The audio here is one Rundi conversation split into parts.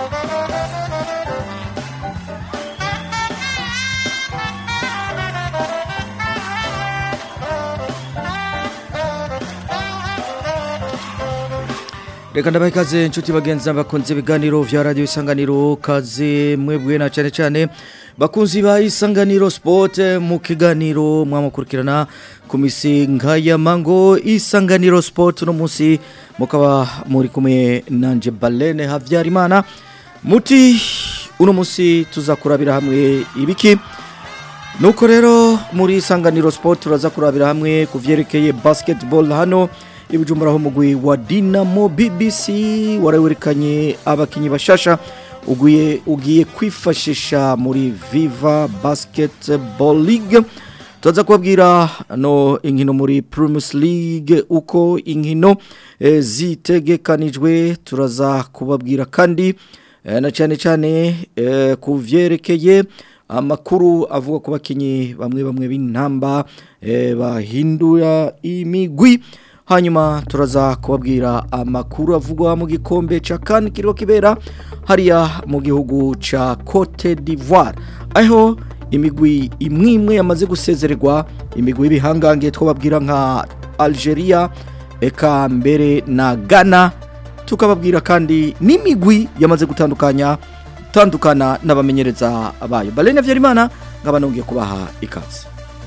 reka ndabaha ikaze inshuti bagenzi bakunze ibiganiro vya radiyo isanganiro kaze mwebwe na cyane cyane bakunzi ba isanganiro sport mu kiganiro mwamukurikirana ku misi nkaya mango isanganiro sport no munsi mukaba muri kumwe nanje Balene Havyarimana muti uno munsi tuzakurabira hamwe ibiki nuko rero muri isanganiro sport turaza kurabira hamwe kuvyerekeye basketball hano ibujumbura ho mugwi wa Dinamo BBC warawerekanye abakinyi bashasha ugiye ugiye kwifashisha muri Viva Basketball League tuza kubabwira no inkino muri Premier League uko inkino e, zitegekanijwe turaza kubabwira kandi e, na cyane cyane e, kuvyerekeye amakuru avuga ku bakinyi bamwe bamwe b'intamba e, bahindura imigwi hanyuma turaza kubabwira amakuru avugwa mu gikombe ca kan kiriho kibera hariya mu gihugu ca Cote d'Ivoire aho imigwi imwe imwe yamaze gusezererwa imigwi y'ibihangange twababwira nka Algeria eka mbere na Ghana tukababwira kandi n'imigwi yamaze gutandukanya tandukana n'abamenyereza bayo Balene Vyarimana ngaba nongeye kubaha ikaze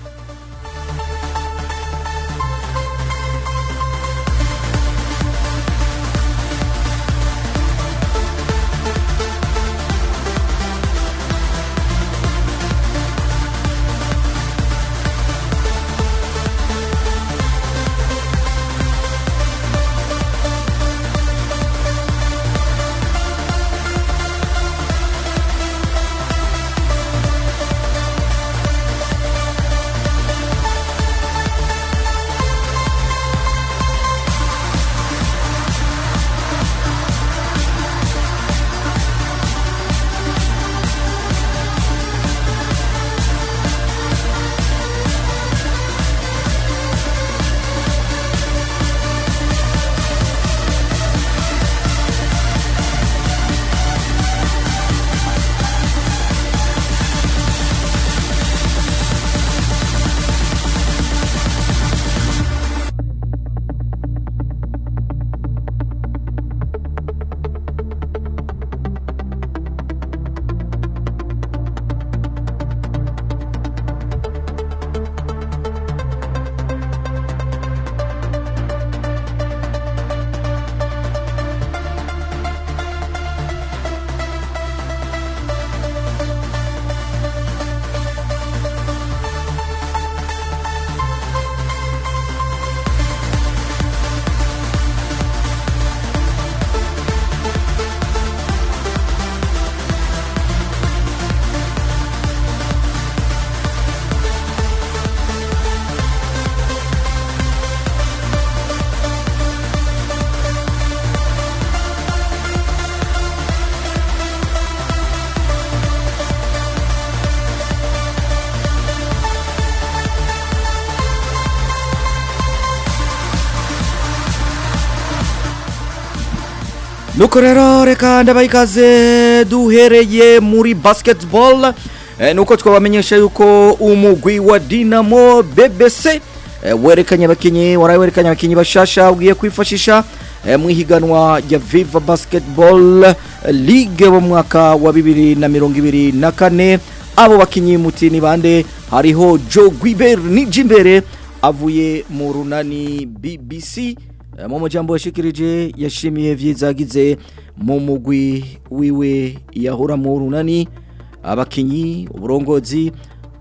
nuko rero reka ndabaha ikaze duhereye muri basketball e, nuko twabamenyesha yuko umugwi wa dinamo bbc e, werekanye abakinyi warawerekanye abakinyi bashasha ugiye kwifashisha e, mu ihiganwa rya viva basketball league mu mwaka wa bibiri na mirongo ibiri na kane abo bakinyi muti ni bande hariho joe guiber nijimbere avuye mu runani bbc mu mujambo yashikirije yashimiye vyizagize mu mugwi wiwe yahora mu runani abakinyi uburongozi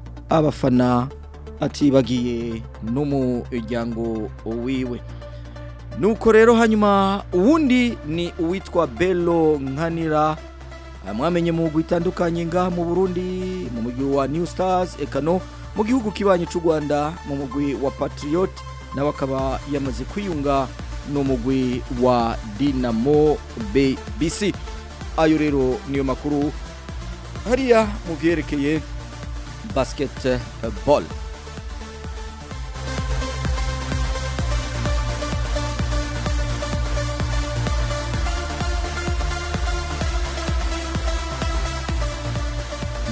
abafana atibagiye n'umuryango wiwe nuko rero hanyuma uwundi ni uwitwa Bello Nkanira mwamenye mu mugwi itandukanye ngaha mu Burundi mu mugwi wa New Stars ekano mu gihugu kibanye cy'u Rwanda mu mugwi wa Patriot nawe akaba yamaze kwiyunga n'umugwi wa Dinamo BBC ayo rero niyo makuru hariya mu byerekeye basketball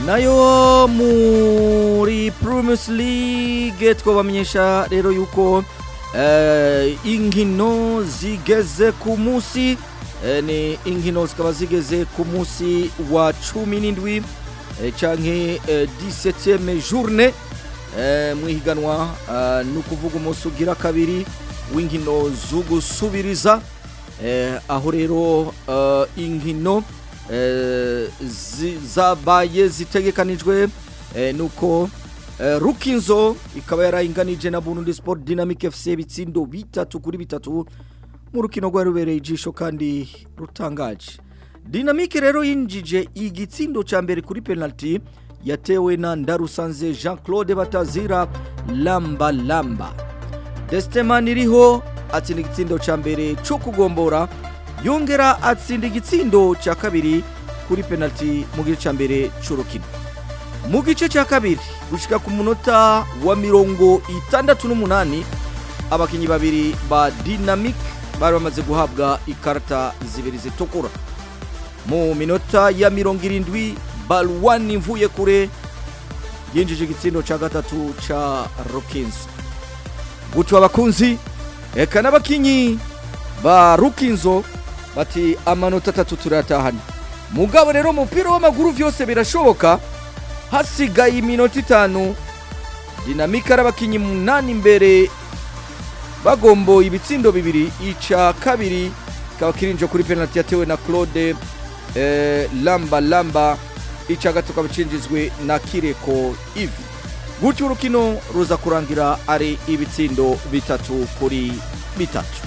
nayo muri Primus League twabamenyesha rero yuko eh, inkino zigeze ku munsi eh, ni inkino zikaba zigeze ku munsi wa cumi n'indwi eh, canke eh, 17e journée eh, mwihiganwa eh, ni ukuvuga umunsi ugira kabiri w'inkino zo gusubiriza eh, aho rero eh, inkino eh, zi- zabaye zitegekanijwe eh, nuko eh, rukinzo ikaba yarayinganije na burundi sport dynamic fc ibitsindo bitatu kuri bitatu mu rukino rwari rubereye ijisho kandi rutangaje dinamike rero yinjije igitsindo cya mbere kuri penalty yatewe na ndarusanze jean claude batazira lamba lamba destemani iriho atsinda igitsindo cya mbere cyo kugombora yongera atsinda igitsindo cya kabiri kuri penalty mu gice cya mbere cy'urukino mu gice cya kabiri gushyika ku munota wa mirongo itandatu n'umunani abakinnyi babiri ba dynamic bari bamaze guhabwa ikarita zibiri zitukura mu minota ya mirongo irindwi balwani mvuye kure yinjije igitsindo cya gatatu cya rukinzo gutyo abakunzi eka n'abakinyi ba rukinzo bati amanota atatu turayatahana mugabo rero umupira w'amaguru byose birashoboka hasigaye iminota itanu dinamika ari abakinyi munani imbere bagomboye ibitsindo bibiri ica kabiri kikaba kirinje kuri penalty yatewe na claude eh, lamba lamba ica gato kaba cinjizwe na kireko ivi gutyo urukino ruza kurangira ari ibitsindo bitatu kuri bitatu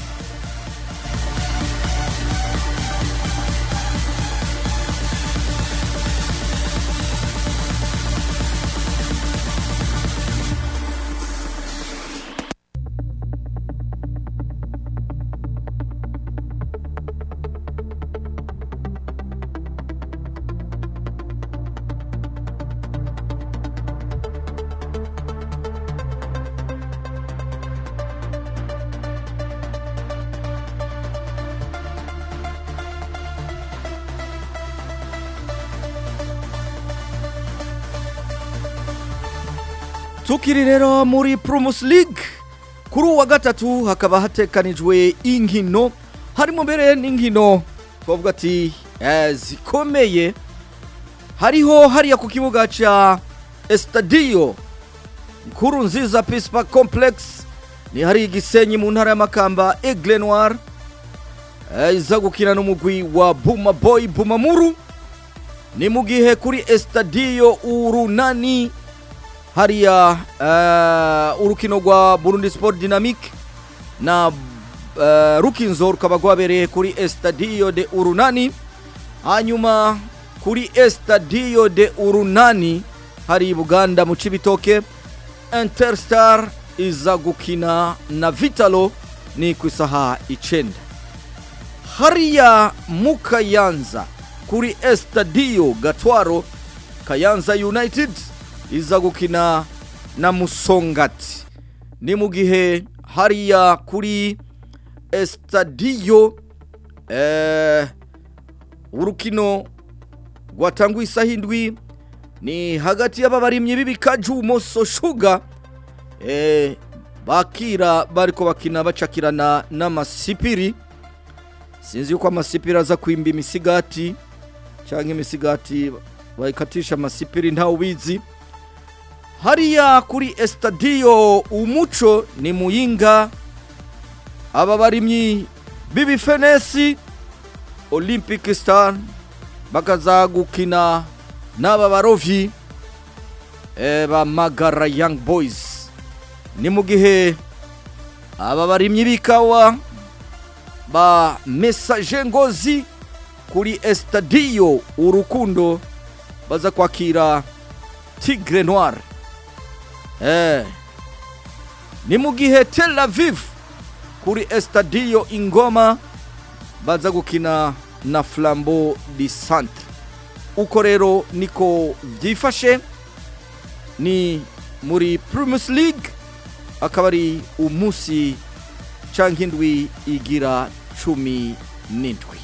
tukiri rero muri Primus League kuri uwa gatatu hakaba hatekanijwe inkino harimo mbere n'inkino twavuga ati eh, zikomeye hariho hariya ku kibuga ca Estadio nkuru nziza Peace Park Complex ni hari igisenyi mu ntara y'amakamba Aigle Noir eh, iza gukina n'umugwi wa Buma Boy Bumamuru ni mu gihe kuri Estadio urunani hariya uh, urukino rwa Burundi Sport Dynamic na uh, rukinzo rukaba rwabereye kuri Estadio de Urunani hanyuma kuri Estadio de Urunani hari i Buganda mu Cibitoke Interstar iza gukina na Vitalo ni ku isaha icenda hariya mu Kayanza kuri Estadio Gatwaro Kayanza United iza gukina na Musongati ni mu gihe hariya kuri Estadio eh, urukino rwatanguye isaha indwi ni hagati y'ababarimyi b'ibikaju Moso Sugar eh, bakira bariko bakina bacakirana n'amasipiri sinzi yuko amasipiri aza kwimba imisigati cyangwa imisigati bayikatisha amasipiri ntawe ubizi hariya kuri Estadio umuco ni muyinga aba barimyi b'ibifenesi Olympic Star bakaza gukina n'aba barovyi eh, ba Magara Young Boys ni mu gihe aba barimyi b'ikawa ba Message Ngozi kuri Estadio urukundo baza kwakira Tigre Noir Eh. Ni mu gihe Tel Aviv kuri Estadio Ingoma baza gukina na Flambeau di Centre. Uko rero niko byifashe ni muri Primus League akaba ari umunsi canke indwi igira cumi n'indwi.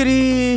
tukiri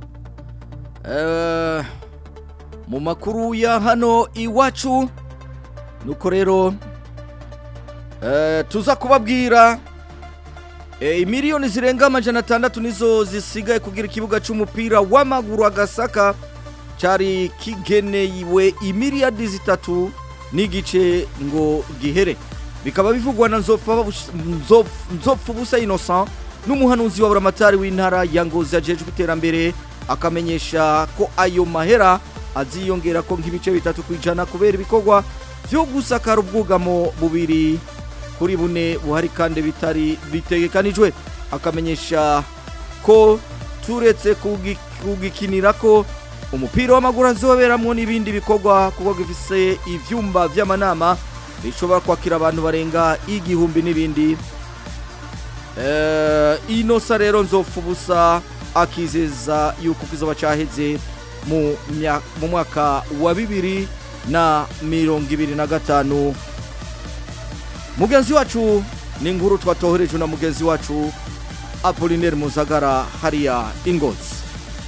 eh, mu makuru ya hano iwacu nuko rero eh, tuza kubabwira eh, miliyoni zirenga amajana atandatu nizo zisigaye kugira ikibuga c'umupira w'amaguru agasaka cari kigenewe imiliyadi zitatu n'igice ngo gihere bikaba bivugwa na nzopfa Nzopf- nzopfa ubusa innocent n'umuhanuzi wa buramatari w'intara ya ngozi ajejwe iterambere akamenyesha ko ayo mahera aziyongera ko nk'ibice bitatu ku ijana kubera ibikorwa vyo gusakara ubwugamo bubiri kuri bune buhari kandi bitari bitegekanijwe akamenyesha ko turetse kugi- kugikinira ko umupira w'amaguru azoberamwo n'ibindi bikorwa kuko gifise ivyumba vy'amanama bishobora kwakira abantu barenga igihumbi n'ibindi Eh, inosa rero nzopfa ubusa akizeza yuko kizoba caheze mu mya- mu mwaka wa bibiri na mirongo ibiri na gatanu mugenzi wacu ni inkuru twatoherejwe na mugenzi wacu apolinaire muzagara hariya ingozi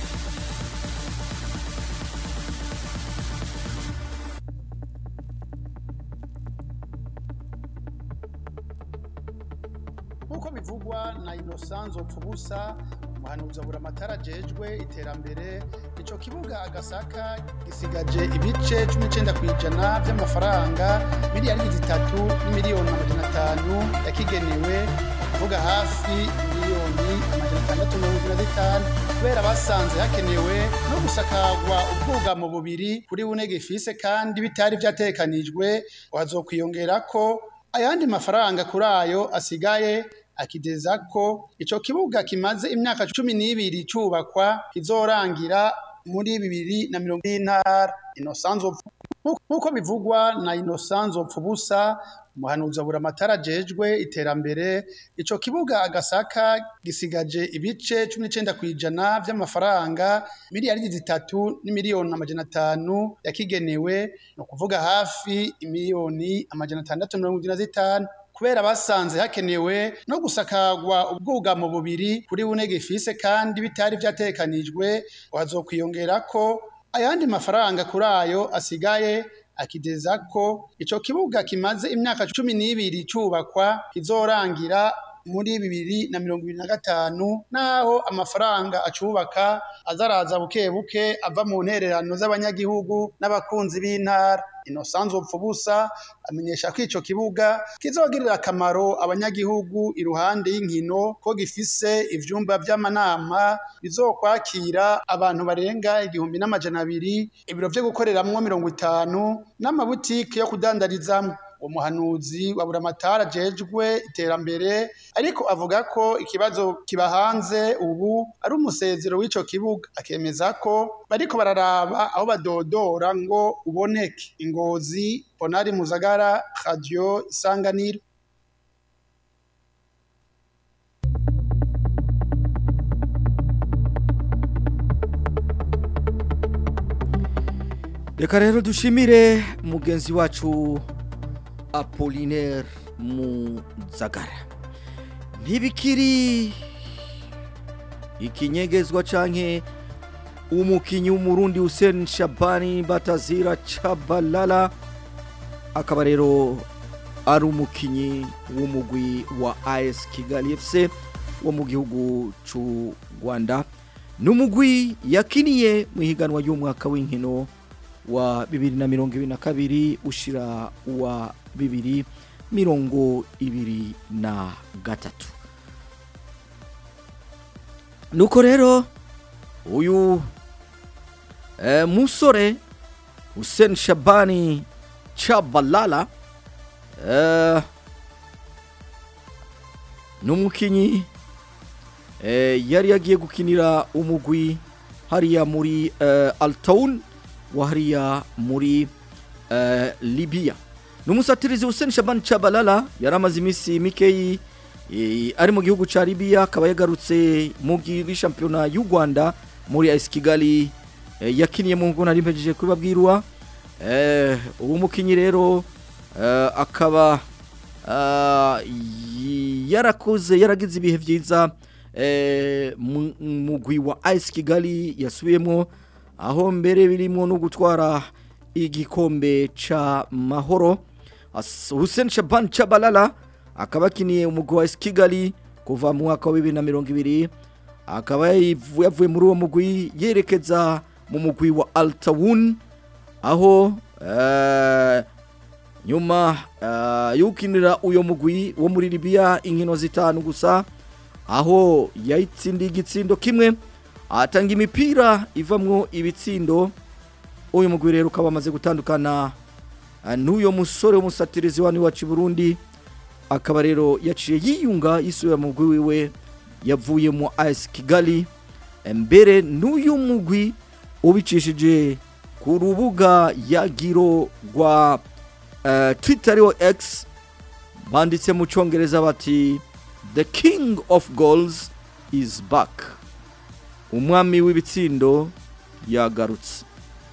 nk'uko bivugwa na inosanzo pfubusa umuhanuzi abura amatara ajejwe iterambere ico kibuga agasaka gisigaje ibice cumi n'icenda kw'ijana vy'amafaranga miliyari zitatu n'imiliyoni amajana atanu yakigenewe kuvuga hafi miliyoni amajana atandatu mirongo ibiri na zitanu kubera basanze hakenewe no gusakarwa ubwugamo bubiri kuri bune gifise kandi bitari vyatekanijwe hazokwiyongerako ayandi mafaranga kuri ayo asigaye akideza ko ico kibuga kimaze imyaka cumi n'ibiri cubakwa kizorangira muri bibiri na mirongo y'intara inosanzo nk'uko bivugwa na inosanzo pfubusa umuhanuzi abura amatara ajejwe iterambere ico kibuga agasaka gisigaje ibice cumi n'icenda kw'ijana vy'amafaranga miliyari zitatu n'imiliyoni amajana atanu yakigenewe ni ukuvuga hafi imiliyoni amajana atandatu mirongo ibiri na zitanu kubera basanze hakenewe no gusakarwa ubwugamo bubiri kuri bune gifise kandi bitari vyatekanijwe hazokwiyongerako ayandi mafaranga kuri ayo asigaye akideza ko ico kibuga kimaze imyaka cumi n'ibiri cubakwa kizorangira muri bibiri na mirongo ibiri na gatanu naho amafaranga acubaka azaraza buke buke ava mu ntererano z'abanyagihugu n'abakunzi b'intara inosanzo pfubusa amenyesha ko ico kibuga kizogirira akamaro abanyagihugu iruhande y'inkino ko gifise ivyumba vy'amanama bizokwakira abantu barenga igihumbi n'amajana abiri ibiro vyo gukoreramwo mirongo itanu n'amabutike yo kudandarizamwo umuhanuzi wa buramatari ajejwe iterambere ariko avuga ko ikibazo kiba hanze ubu ari umusezero w'ico kibuga akemeza ko bariko bararaba aho badodora ngo uboneke ingozi ponari muzagara radio isanganiro reka rero dushimire mugenzi wacu apolinaire muzagara ntibikiri ikinyegezwa canke umukinyi w'umurundi Hussein Shabani Batazira Chabalala akaba rero ari umukinyi w'umugwi wa AS Kigali FC wo mu gihugu c'u Rwanda n'umugwi yakiniye mu higanwa y'umwaka w'inkino wa bibiri na mirongo ibiri na kabiri ushira wa bibiri mirongo ibiri na gatatu nuko rero uyu e, musore Hussein Shabani Chabalala e, n'umukinyi e, yari yagiye gukinira umugwi hariya muri e, Altown wa hariya muri uh, Libya n'umusatirizi Hussein Shaban Chabalala yari amaze iminsi mikeyi e, ari mu gihugu ca Libya akaba yagarutse mu gi- shampiyona y'u Rwanda muri AS Kigali e, yakiniye mu ngona rimpejeje kubabwirwa eh uwo mukinyi rero eh, akaba ah, y- yarakoze yaragize ibihe vyiza eh, mu- mugwi wa ice kigali yasubiyemo aho mbere birimo no gutwara igikombe ca mahoro As- hussein shaban chabalala akaba akiniye umugwi wa ice kigali kuva mu mwaka wa bibiri na mirongo ibiri akaba yayivu- yavuye muri uwo mugwi yerekeza mu mugwi wa altawun aho eh, nyuma uh, yukinira uyo mugwi wo muri Libya inkino zitanu gusa aho yayitsindiye igitsindo kimwe atanga imipira ivamwo ibitsindo uyu mugwi rero ukaba amaze gutandukana uh, n'uyo musore w'umusatirizi wani wacu i Burundi akaba rero yaciye yiyunga yisubira mu mugwi wiwe yavuye mu AS Kigali mbere n'uyu mugwi ubicishije ku rubuga yagiro rwa uh, Twitter ariwo X banditse mu cyongereza bati the king of goals is back umwami w'ibitsindo yagarutse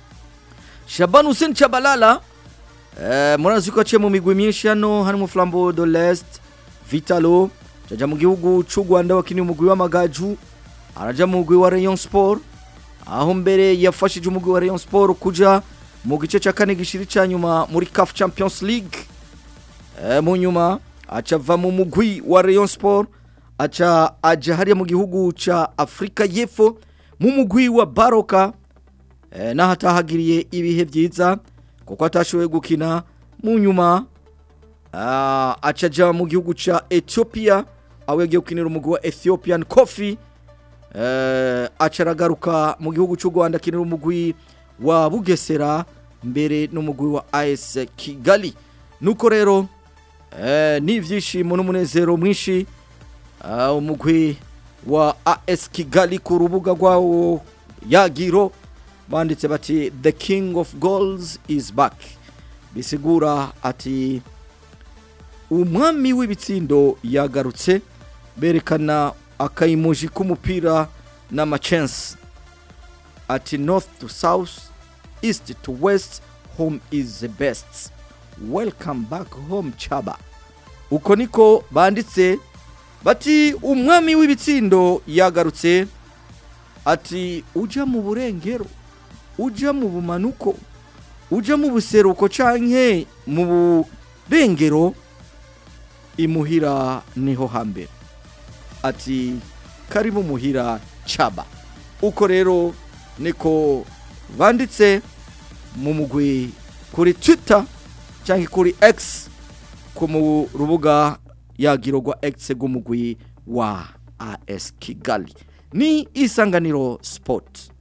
Shaban Hussein Chabalala eh, murazi ko aciye mu migwi myinshi hano harimo Flambeau de l'Est Vitalo jaja mu gihugu c'u Rwanda wakiniye umugwi w'amagaju araja mu mugwi wa Rayon Sport aho mbere yafashije umugwi wa Rayon Sport kuja mu gice cya kane gishiri cya nyuma muri CAF Champions League e, mu nyuma aca ava mu mugwi wa Rayon Sport aca aja hariya mu gihugu ca Afrika y'Epfo mu mugwi wa Baroka e, naho atahagiriye ibihe byiza kuko atashoboye gukina mu nyuma ah, aca aja mu gihugu ca Ethiopia aho yagiye gukinira umugwi wa Ethiopian Coffee eh, aca aragaruka mu gihugu cy'u Rwanda akinira umugwi wa Bugesera mbere n'umugwi wa AS Kigali nuko rero eh, n'ivyishimo n'umunezero mwinshi ah, umugwi wa AS Kigali ku rubuga rwawo yagiro banditse bati the king of goals is back bisigura ati umwami w'ibitsindo yagarutse berekana akayimuji k'umupira n'amachense ati north to south east to west home is the best welcome back home chaba uko niko banditse bati umwami w'ibitsindo yagarutse ati uja mu burengero uja mu bumanuko uja mu buseruko canke mu burengero imuhira niho hambere ati karibu muhira chaba uko rero niko banditse mu mugwi kuri twitter cyangwa kuri x ku mu rubuga yagiro rwa x rw'umugwi wa as kigali ni isanganiro sport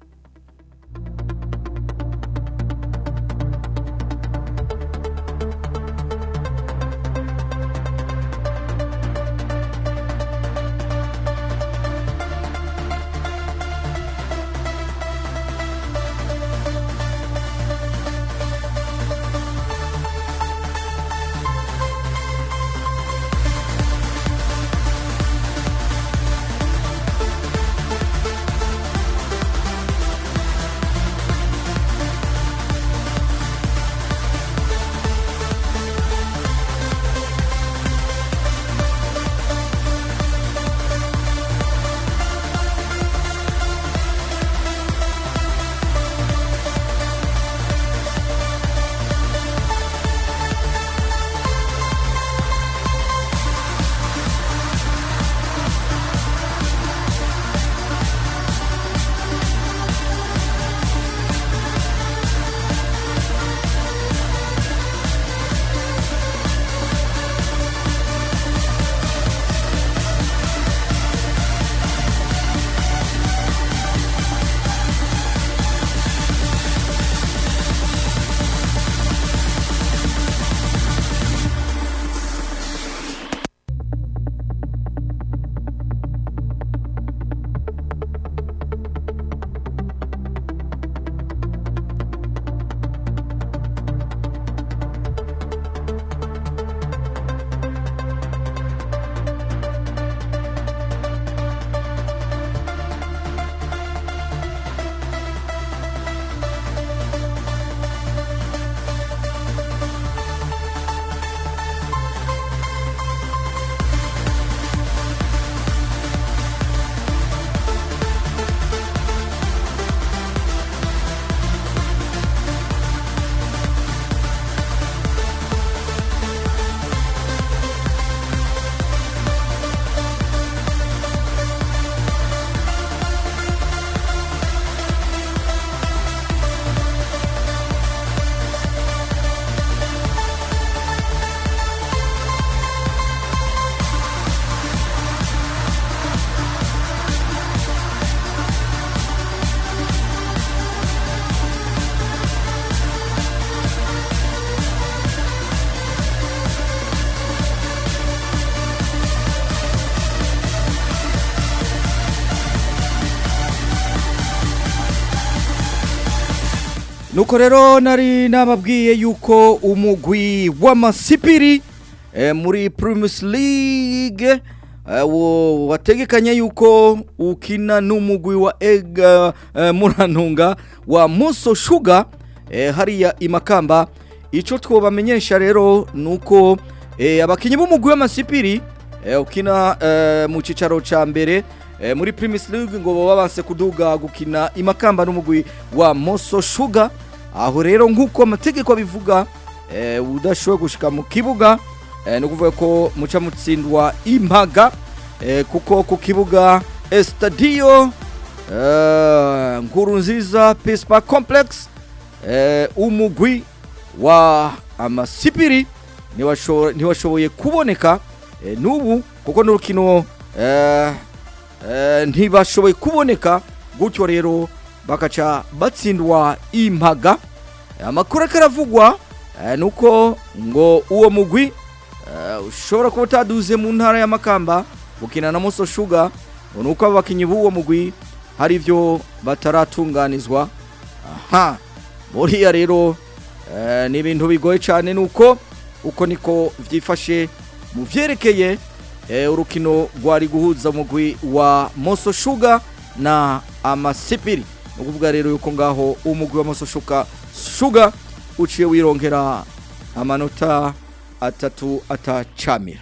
nuko rero nari nababwiye yuko umugwi w'amasipiri eh, muri Primus League eh, wo- wategekanye yuko ukina n'umugwi wa Ega eh, Murantunga wa Muso Sugar eh, hariya imakamba ico twobamenyesha rero nuko eh, abakinyi b'umugwi w'amasipiri eh, ukina eh, mu cicaro ca mbere eh, muri Primus League ngo baba banse kuduga gukina imakamba n'umugwi wa Moso Sugar aho rero nk'uko amategeko abivuga eh, udashoboye gushika mu kibuga eh, ni ukuvuga ko muca mutsindwa impaga eh, kuko ku kibuga Estadio eh, nkuru nziza Peace Park Complex eh, umugwi wa amasipiri ntiwasho- ntiwashoboye kuboneka eh, n'ubu kuko n'urukino eh, eh, ntibashoboye kuboneka gutyo rero bakaca batsindwa impaga amakuru ariko aravugwa eh, nuko ngo uwo mugwi eh, ushobora kuba utaduze mu ntara y'amakamba gukina na Moso Sugar ngo nuko abo bakinyi b'uwo mugwi hari ivyo bataratunganizwa aha buriya rero eh, ni ibintu bigoye cyane nuko uko niko vyifashe mu vyerekeye eh, urukino rwari guhuza umugwi wa Moso Sugar na Amasipiri ni ukuvuga rero yuko ngaho umugwi wa Moso Sugar Sugar uciye wirongera amanota atatu atacamira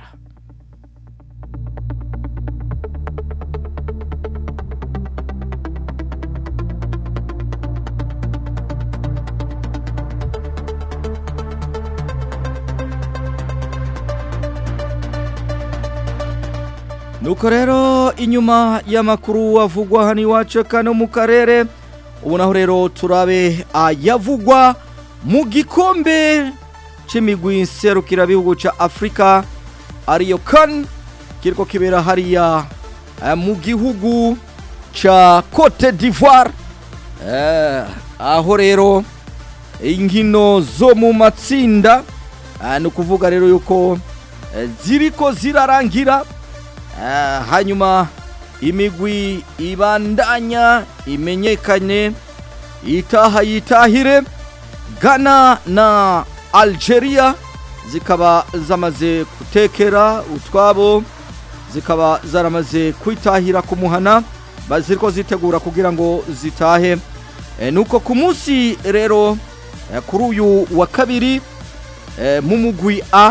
nuko rero inyuma y'amakuru avugwa hano iwacu kano mu karere ubu naho rero turabe ayavugwa mu gikombe c'imigwi nserukirabihugu ca afurika ariyo kan kiriko kibera hariya eh, mu gihugu ca cote d'ivoire eh, aho rero inkino zo mu matsinda eh, ni ukuvuga rero yuko eh, ziriko zirarangira Eh, hanyuma imigwi ibandanya imenyekane itaha yitahire Ghana na Algeria zikaba zamaze gutekera utwabo zikaba zaramaze kwitahira ku muhana baziriko zitegura kugira ngo zitahe e, nuko ku munsi rero e, kuri uyu wa kabiri e, mu mugwi A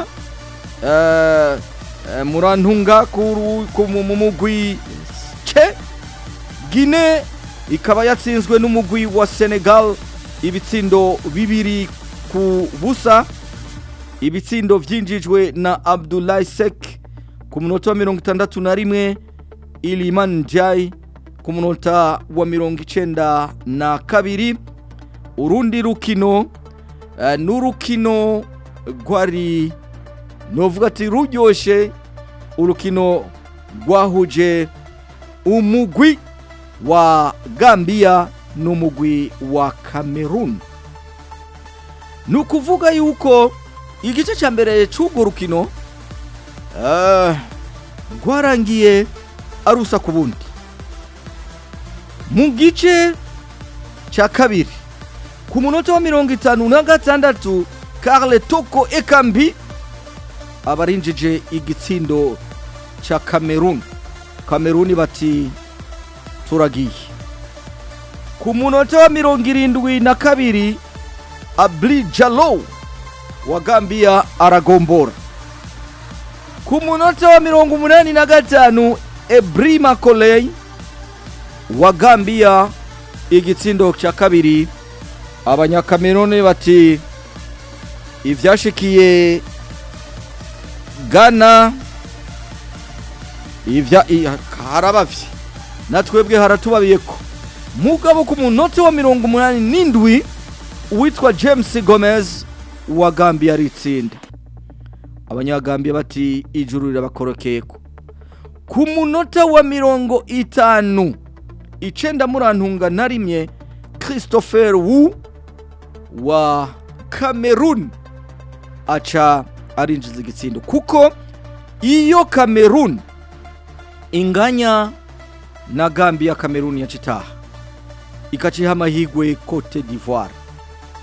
e, e, murantunga kuru- ku- mu mu mugwi C Guinea ikaba yatsinzwe n'umugwi wa Senegal ibitsindo bibiri ku busa ibitsindo vyinjijwe na Abdoulaye Sek ku munota wa mirongo itandatu na rimwe Iliman Ndiaye ku munota wa mirongo icenda na kabiri urundi rukino eh, n'urukino rwari novuga ati ruryoshe urukino rwahuje umugwi wa Gambia n'umugwi wa Cameroon ni ukuvuga yuko igice cya mbere cy'urwo rukino eh, rwarangiye arusa ku bundi mu gice cya kabiri ku munota wa mirongo itanu na gatandatu Karle Toko Ekambi abarinjije igitsindo cya Cameroon Cameroon bati turagiye ku munota wa mirongo irindwi na kabiri Abli Jalo wa Gambia aragombora ku munota wa mirongo umunani na gatanu Ebri Makolei wa Gambia igitsindo cya kabiri abanyakamerone bati ivyashikiye Ghana ivya i- harabavye natwebwe haratubabiye ko mugabo ku munota wa mirongo umunani n'indwi uwitwa James Gomez wa Gambia aritsinda abanyagambia bati ijuru rirabakorokeyeko ku munota wa mirongo itanu icenda murantunga na rimwe Christopher Wu wa Cameroon aca arinjiza igitsindo kuko iyo Cameroon inganya na Gambia Cameroon yacitaha ikaciha amahigwe Cote d'Ivoire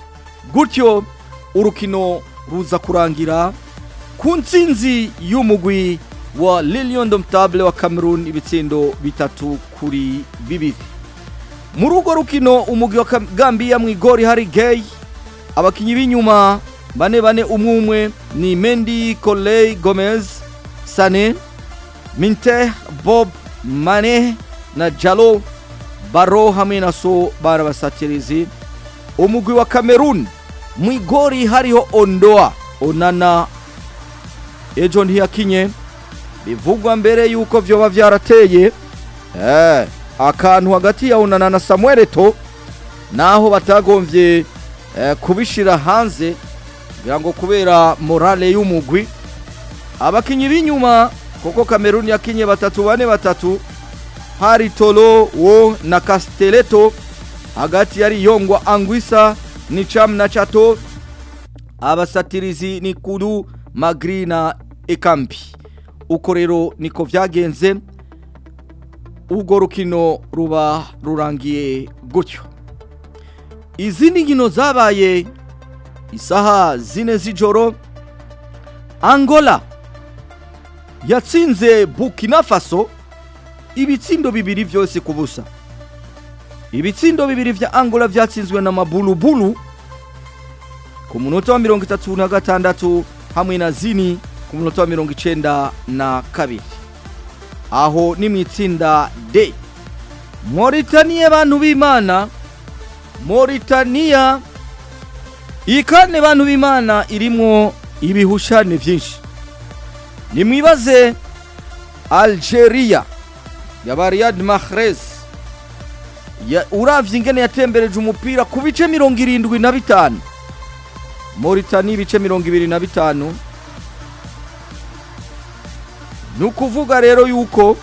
gutyo urukino ruza kurangira ku ntsinzi y'umugwi wa lilion domtable wa cameroon ibitsindo bitatu kuri bibiri muri urwo rukino umugwi wa Kam- gambia mu igori hari gay abakinnyi b'inyuma bane bane umwe umwe ni mendi coley gomez sane minte bob mane na jalo baro hamwe na so barabasatirizi umugwi wa cameroon mu igori hariho ondoa onana ejo ntiyakinye bivugwa mbere yuko vyoba vyarateye eh, akantu hagati ya onana na samuel eto naho batagomvye eh, kubishira hanze kugira ngo kubera morale y'umugwi abakinyi b'inyuma kuko kameruni yakinye batatu bane batatu hari tolo wo na casteleto hagati yari yongwa angwisa ni cham na chato abasatirizi ni kuru magri na ekambi uko rero niko vyagenze urwo rukino ruba rurangiye gutyo izindi nkino zabaye isaha zine z'ijoro angola yatsinze burkina faso ibitsindo bibiri byose ku busa ibitsindo bibiri vya angola vyatsinzwe na mabulubulu ku munota wa mirongo itatu na gatandatu hamwe na zini ku munota wa mirongo icenda na kabiri aho ni mu itsinda d moritaniya bantu b'imana moritaniya iyi kane bantu b'imana irimwo ibihushane byinshi nimwibaze algeria ya riyad mahrez ya uravye ingene yatembereje umupira ku bice mirongo irindwi na bitanu moritani ibice mirongo ibiri na bitanu ni ukuvuga rero yuko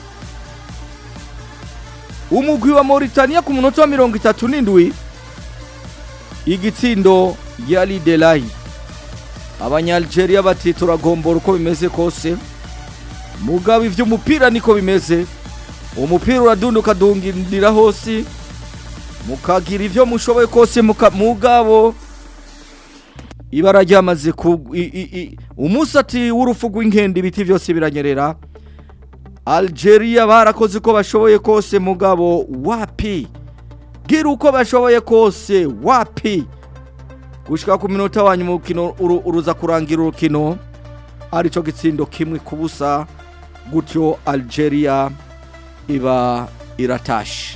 umugwi wa Mauritania ku munota wa mirongo itatu n'indwi igitsindo yari delayi abanyalgeria bati turagombora uko bimeze kose mugabo ivy'umupira niko bimeze umupira uradunda ukadungirira hose mukagira ivyo mushoboye kose muka- mugabo ibara ryamaze ku i- i- i- umusati w'urufu rw'inkende ibiti byose biranyerera algeria barakoze uko bashoboye kose mugabo wapi gira uko bashoboye kose wapi gushika ku minota wa nyuma urukino uru- uruza kurangira urukino arico gitsindo kimwe ku busa gutyo algeria iba iratashe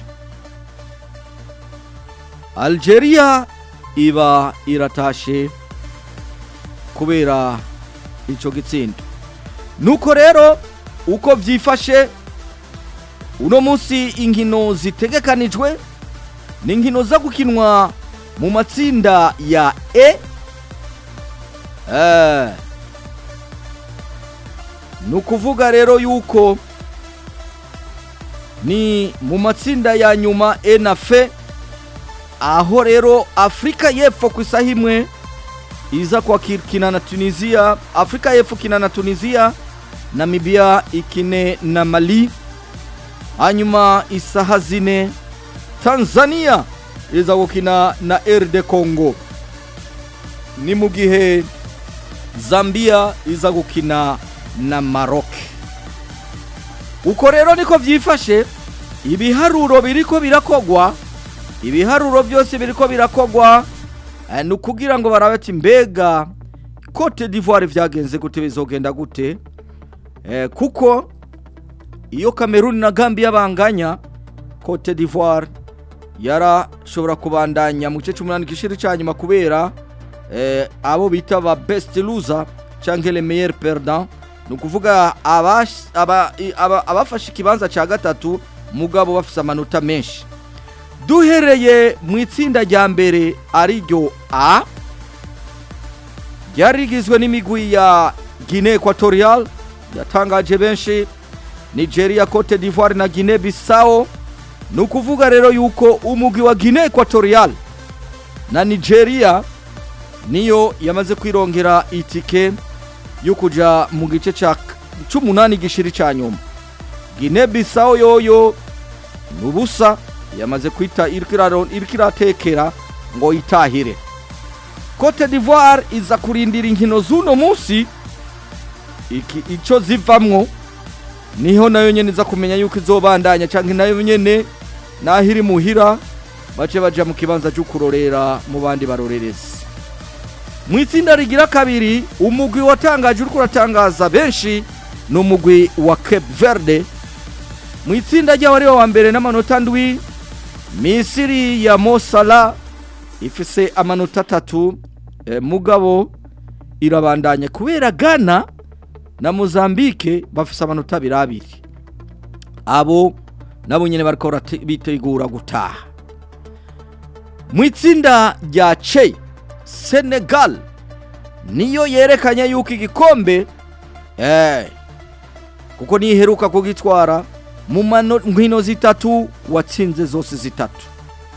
algeria iba iratashe kubera ico gitsindo nuko rero uko vyifashe uno munsi inkino zitegekanijwe ni inkino zo gukinwa mu matsinda ya e eh. ni ukuvuga rero yuko ni mu matsinda ya nyuma e na fe aho rero afurika y'epfo ku isaha imwe iza kwakina na tunisiya afurika y'epfo ikina na tunisiya namibia ikine na mali hanyuma isaha zine tanzania iza gukina na rd congo ni mu gihe zambia iza gukina na maroc uko rero niko byifashe ibiharuro biriko birakogwa ibiharuro byose biriko birakogwa eh, ni ukugira ngo barabe ati mbega cote d'ivoire vyagenze gute bizogenda gute eh, kuko iyo kameruni na gambia banganya cote d'ivoire yarashobora kubandanya mu gice cy'umunani gishiri cya nyuma kubera eh, abo bita ba best loser canke le meilleur perdant ni ukuvuga abash- aba- i- aba- abafashe ikibanza cya gatatu mugabo bafise amanota menshi duhereye mu itsinda rya mbere ariryo a ryari rigizwe n'imigwi ya guinee equatorial yatangaje benshi nigeria cote d'ivoire na guinee bissau ni ukuvuga rero yuko umugwi wa guinee equatorial na nigeria niyo yamaze kwirongera itike yo kuja mu gice ca- c'umunani gishiri ca nyuma guinee bissau yoyo ni ubusa yamaze kwita iriko iraro- iriko iratekera ngo yitahire cote d'ivoire iza kurindira inkino z'uno munsi iki icyo zivamwo niho nayo nyene iza kumenya yuko izobandanya canke nayo nyene naho iri muhira bace baja mu kibanza cyo kurorera mu bandi barorerezi mu itsinda rigira kabiri umugwi watangaje uriko uratangaza benshi ni umugwi wa cape verde mu itsinda ry'aho ariho wa mbere n'amanota ndwi misiri ya mosala ifise amanota atatu e, mugabo irabandanya kubera ghana na mozambique bafise amanota abiri abiri abo nabo nyene bariko barate- bitegura gutaha mu itsinda rya che senegal niyo yerekanye yuko igikombe eh, kuko niheruka kugitwara mu mano- nkino zitatu watsinze zose zitatu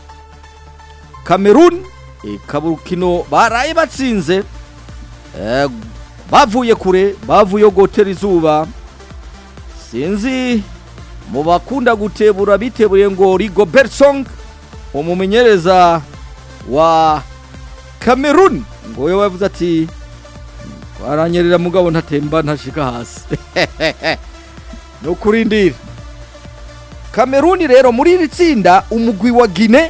cameroon ikaba urukino baraye batsinze eh, bavuye kure bavuye gotera izuba sinzi mu bakunda gutebura biteburiye ngo rigobert song umumenyereza wa cameroon ngo we wavuze ati aranyerera mugabo ntatemba ntashika hasi ni ukurindira kameruni rero muri iri tsinda umugwi wa gine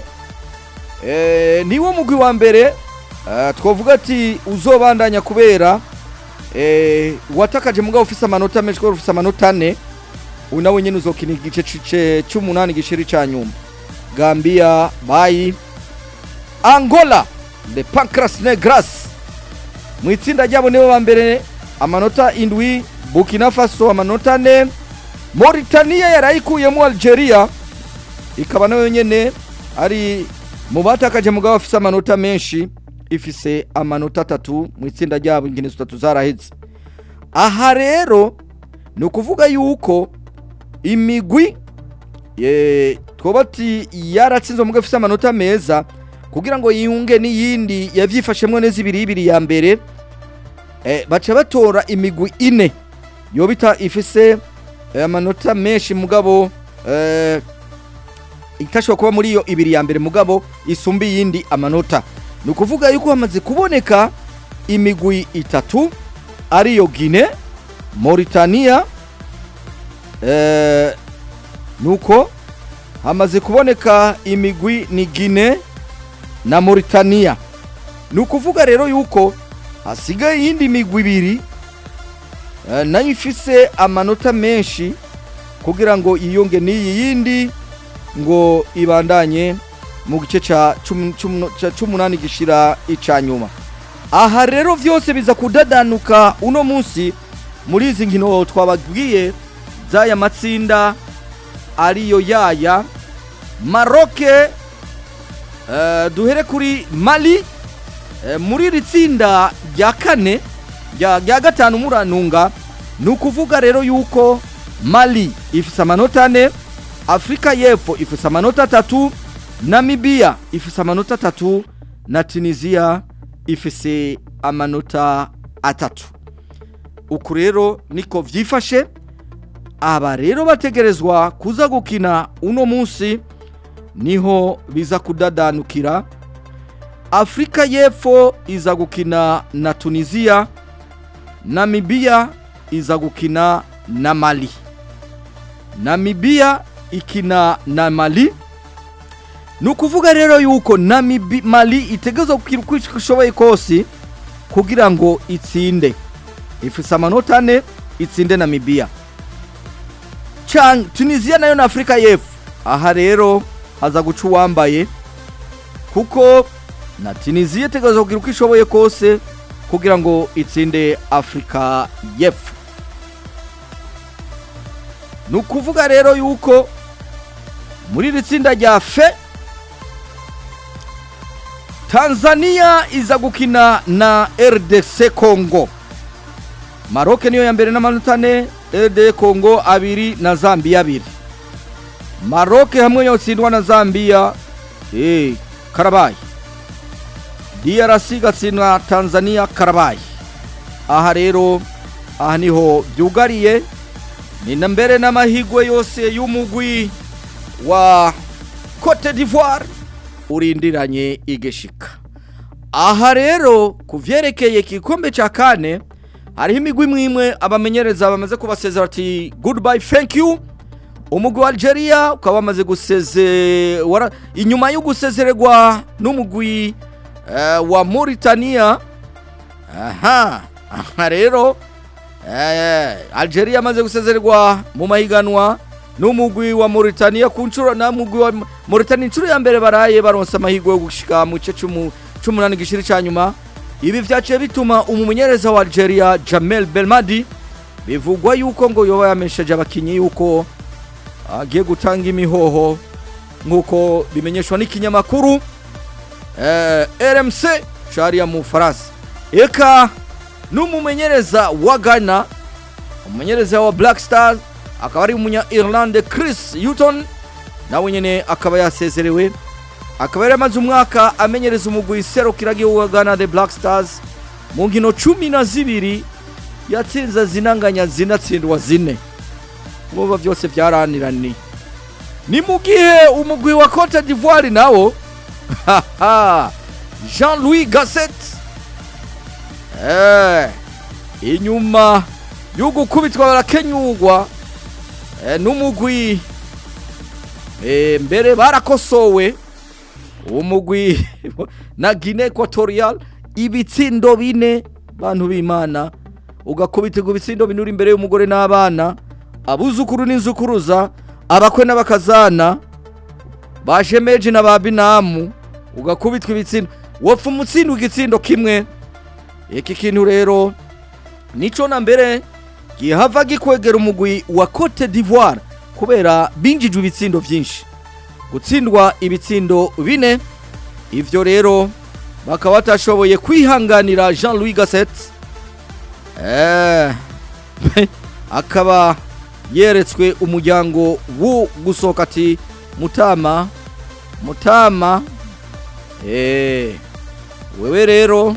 eh, niwo mugwi wa mbere eh, twavuga ati uzobandanya kubera eh, watakaje mugabo ufise amanota menshi kubera ufise amanota ane uyu nawe nyene uzokina igice c- c'umunani gishiri ca nyuma gambia bayi angola de pancras negras mu itsinda ryabo nibo ba mbere amanota indwi burkina faso amanota ane Mauritania yarayikuyemo Algeria ikaba nayo nyene ari mu batakaje mugabo afise amanota menshi ifise amanota atatu mu itsinda ryabo inkino zitatu zaraheze aha rero ni ukuvuga yuko imigwi ye- twoba ati yaratsinze mugabo ifise amanota meza kugira ngo yiyunge n'iyindi yavyifashemwo neza ibiri ibiri ya mbere eh, baca batora imigwi ine yobita ifise eh, amanota menshi mugabo eh, itashobora kuba muri iyo ibiri ya mbere mugabo isumba iyindi amanota ni ukuvuga yuko hamaze kuboneka imigwi itatu ariyo gine mauritania eh, nuko hamaze kuboneka imigwi ni gine na mauritania ni ukuvuga rero yuko hasigaye iyindi migwi ibiri eh, nayo ifise amanota menshi kugira ngo yiyunge n'iyi yindi ngo ibandanye mu gice ca cumi- cumi- ca c'umunani gishira ica nyuma aha rero vyose biza kudadanuka uno munsi muri izi nkino twababwiye z'aya matsinda ariyo yaya maroke eh, duhere kuri mali eh, muri iri tsinda rya kane rya rya gatanu murantunga ni ukuvuga rero yuko mali ifise amanota ane afurika y'epfo ifise amanota atatu namibiya ifise amanota atatu na tunisiya ifise amanota atatu uku rero niko vyifashe aba rero bategerezwa kuza gukina uno munsi niho biza kudadanukira afurika y'epfo iza gukina na tunisiya namibiya iza gukina na mali namibiya ikina na mali ni ukuvuga rero yuko namibi mali itegerezwa gukina uko ishoboye kose kugira ngo itsinde ifise amanota ane itsinde namibiya Chan- tunisiya nayo na afurika y'epfo aha rero haza guca uwambaye kuko na tunisiya itegerezwa kugira uko ishoboye kose kugira ngo itsinde afurika y'epfo ni ukuvuga rero yuko muri iri tsinda rya fe tanzania iza gukina na rdc congo maroke niyo ya mbere n'amanota ane rdc congo abiri na zambia abiri maroke hamwe yotsindwa na zambia eh, karabaye drc igatsindwa tanzania karabaye aha rero aha niho byugariye ni na mbere n'amahigwe yose y'umugwi wa cote d'ivoire urindiranye igeshika aha rero ku vyerekeye igikombe ca kane hariho imigwi imwe imwe abamenyereza bamaze kubasezera ati goodbye thank you umugwi wa algeria ukaba wamaze guseze wara- inyuma yo gusezererwa n'umugwi eh, wa mauritania aha aha rero eh, algeria amaze gusezererwa mu mahiganwa n'umugwi wa mauritania ku nshuro na mugwi wa mauritania inshuro ya mbere baraye baronse amahirwe yo gushika mu gice c'umu- c'umunani gishiri ca nyuma ibi vyaciye bituma umumenyereza wa algeria jamel belmadi bivugwa yuko ngo yoba yamesheje abakinyi yuko agiye gutanga imihoho nk'uko bimenyeshwa n'ikinyamakuru eh, rmc cariya mu faransa eka n'umumenyereza wa ghana umumenyereza wa black star akaba ari umunya irlande chris yuton nawe nyene akaba yasezerewe akaba yari amaze umwaka amenyereza umugwi serukiragihugu wa ghana the black stars mu nkino cumi na zibiri yatsinze zinanganya zinatsindwa zine muba byose byaraniraniye ni mu gihe umugwi wa cote d'ivoire nawo haha, jean louis gasset eh, inyuma yo gukubitwa barakenyurwa eh, n'umugwi eh, mbere barakosowe umugwi na guinea equatorial ibitsindo bine bantu b'imana ugakubitirwa ibitsindo bine uri imbere y'umugore n'abana abuzukuru n'inzukuruza abakwe n'abakazana bashemeje na ba binamu ugakubitwa ibitsindo wapfa umutsindo igitsindo kimwe iki kintu rero nico na mbere gihava gikwegera umugwi wa cote d'ivoire kubera binjijwe ibitsindo byinshi gutsindwa ibitsindo bine ivyo rero bakaba batashoboye kwihanganira jean louis gasset eh, akaba yeretswe umuryango wo gusohoka ati mutama mutama eh, wewe rero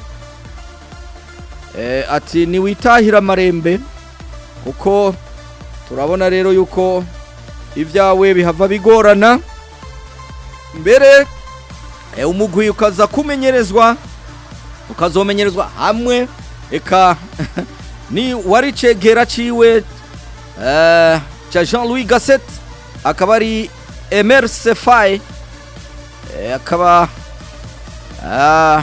eh, ati niwitahira amarembe kuko turabona rero yuko ibyawe bihava bigorana mbere eh, umugwi ukaza kumenyerezwa ukazomenyerezwa hamwe eka ni wari cegera ciwe eh, ca jean louis gasset akaba ari emer sefai eh, akaba ah,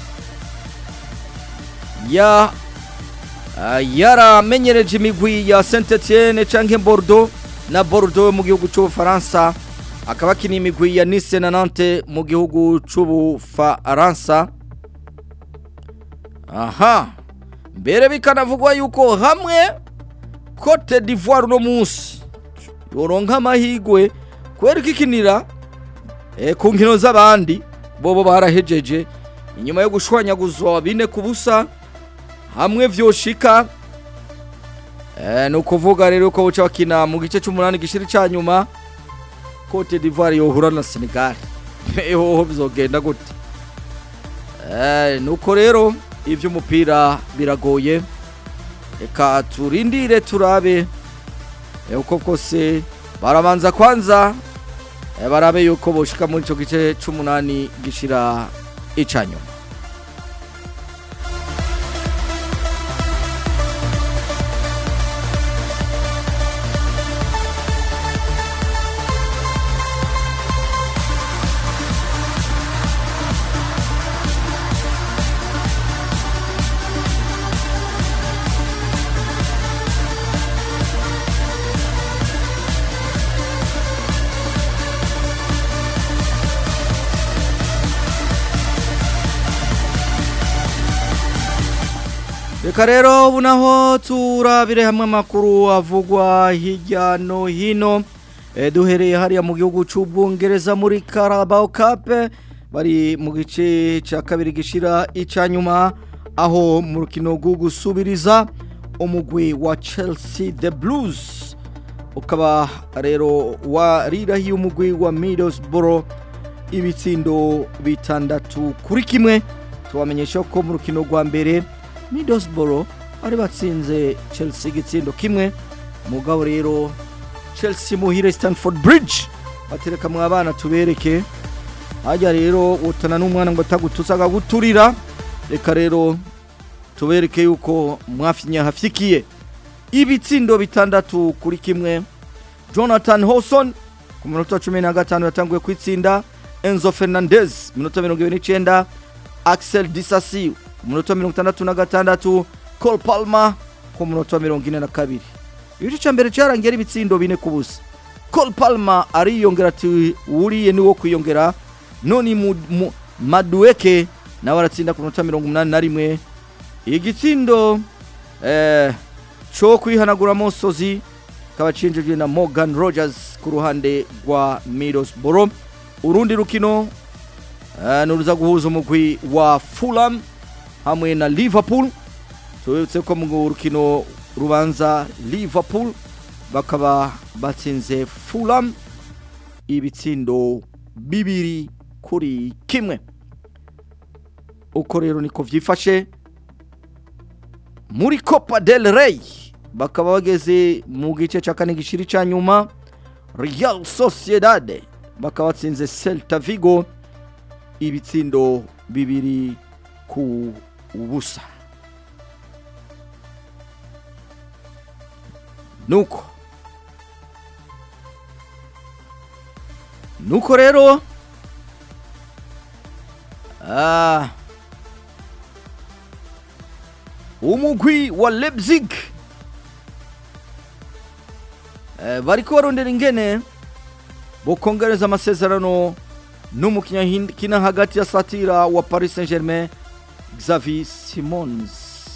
ya ah, yaramenyereje imigwi ya saint etienne canke bordeaux na bordeaux mu gihugu c'ubufaransa akaba akina imigwi ya nice na nante mu gihugu c'ubufaransa aha mbere bikanavugwa yuko hamwe cote d'ivoire uno munsi yoronka amahigwe kubera ko ikinira eh, ku nkino z'abandi bobo barahejeje inyuma yo gushwanyaguzwa bine ku busa hamwe vyoshika eh, ni ukuvuga rero ko buca bakina mu gice c'umunani gishiri ca nyuma cote d'ivoire yohura na senegal hoho bizogenda gute eh, nuko rero ivy'umupira biragoye reka turindire turabe eh, uko kose barabanza kwanza eh, barabe yuko boshika muri ico gice c'umunani gishira icanyuma reka rero ubu naho turabire hamwe amakuru avugwa hirya no hino Eh, duhereye hariya mu gihugu c'ubwongereza muri Carabao Cup bari mu gice ca kabiri gishira ica nyuma aho mu rukino rwo gusubiriza umugwi wa Chelsea the Blues ukaba rero warirahiye umugwi wa Middlesbrough ibitsindo bitandatu kuri kimwe tubamenyesha ko mu rukino rwa mbere Middlesbrough bari batsinze Chelsea igitsindo kimwe mugabo rero Chelsea muhire Stanford Bridge batereka mu abana tubereke hajya rero utana n'umwana ngo atagutuza akaguturira reka rero tubereke yuko mwafinya hafikiye ibitsindo bitandatu kuri kimwe jonathan hoson ku minota cumi na gatanu yatanguye kwitsinda enzo fernandez minota mirongo ibiri n'icyenda axel disasi ku minota mirongo itandatu na gatandatu col palma ku minota mirongo ine na kabiri igice cya mbere cyarangiye ari ibitsindo bine ku busa col palma ariyongera ati wuriye niwo kwiyongera none mu- mu- madueke nawe aratsinda ku minota mirongo umunani na rimwe igitsindo eh, cyo kwihanagura amosozi kaba cinjijwe na morgan rogers ku ruhande rwa middlesbrough urundi rukino eh, nuruza guhuza umugwi wa fulham hamwe na liverpool tubibutse ko mu rukino rubanza liverpool bakaba batsinze fulham ibitsindo bibiri kuri kimwe uko rero niko vyifashe muri copa del rey bakaba bageze mu gice cya kane gishiri cya nyuma real sociedad bakaba batsinze celta vigo ibitsindo bibiri ku busa nuko nuko rero ah, umugwi wa leipzig eh, bariko barondera ingene bokongereza amasezerano n'umukinya kina hagati ya satira wa paris saint germain xavi simons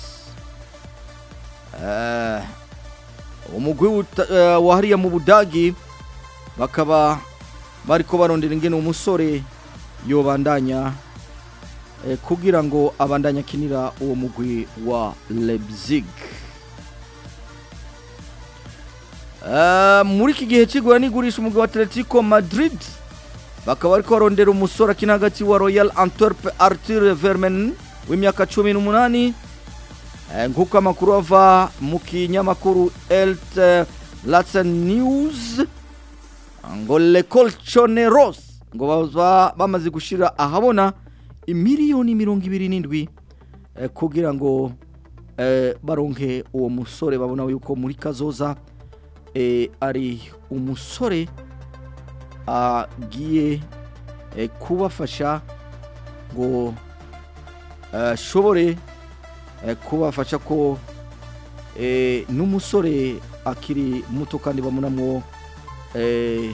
eh, umugwi wuta- eh, wa hariya mu budagi bakaba bariko barondera ingene umusore yobandanya eh, kugira ngo abandanye akinira uwo mugwi wa leipzig Eh, muri iki gihe kigura n'igurisha umugwi wa atletico madrid bakaba bariko barondera umusore akina hagati wa royal antwerp arthur vermen w'imyaka cumi n'umunani Eh, nk'uko amakuru ava mu kinyamakuru elt latsen news ngo le colchoneros ngo baba bamaze gushira ahabona imiliyoni mirongo ibiri n'indwi eh, kugira ngo eh, baronke uwo musore babona yuko muri kazoza eh, ari umusore agiye eh, kubafasha ngo eh, ashobore eh, kubafasha ko eh, n'umusore akiri muto kandi babonamwo eh,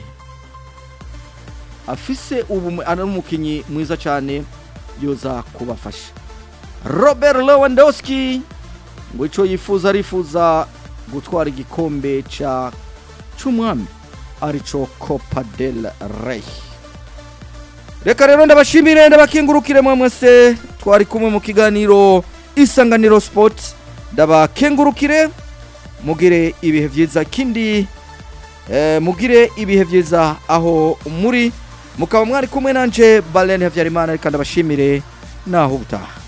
afise ubu ari umukinnyi mwiza cyane yoza kubafasha robert lewandowski ngo icyo yifuza arifuza gutwara igikombe cya cy'umwami aricyo copa del rey reka rero ndabashimire ndabakengurukire mwe mwese twari kumwe mu kiganiro isanganiro sport ndabakengurukire mugire ibihe byiza kindi eh, mugire ibihe byiza aho muri mukaba mwari kumwe nanje Balene Havyarimana reka ndabashimire naho ubutaha